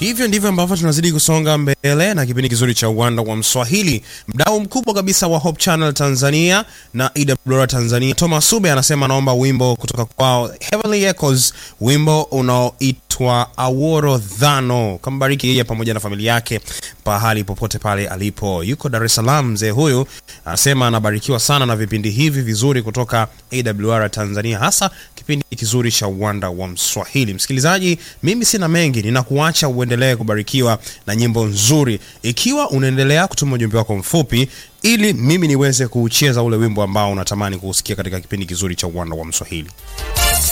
Hivyo ndivyo ambavyo tunazidi kusonga mbele na kipindi kizuri cha uwanda wa Mswahili. Mdau mkubwa kabisa wa Hope Channel Tanzania na EWR Tanzania, Thomas Sube anasema anaomba wimbo kutoka kwao Heavenly Echoes, wimbo unaoitwa Aworo Dhano. Kambariki yeye pamoja na familia yake pahali popote pale alipo. Yuko Dar es Salaam mzee huyu, anasema anabarikiwa sana na vipindi hivi vizuri kutoka AWR Tanzania, hasa kipindi kizuri cha uwanda wa Mswahili. Msikilizaji, mimi sina mengi, ninakuacha uendelee kubarikiwa na nyimbo nzuri, ikiwa unaendelea kutuma ujumbe wako mfupi ili mimi niweze kuucheza ule wimbo ambao unatamani kuusikia katika kipindi kizuri cha uwanda wa Mswahili.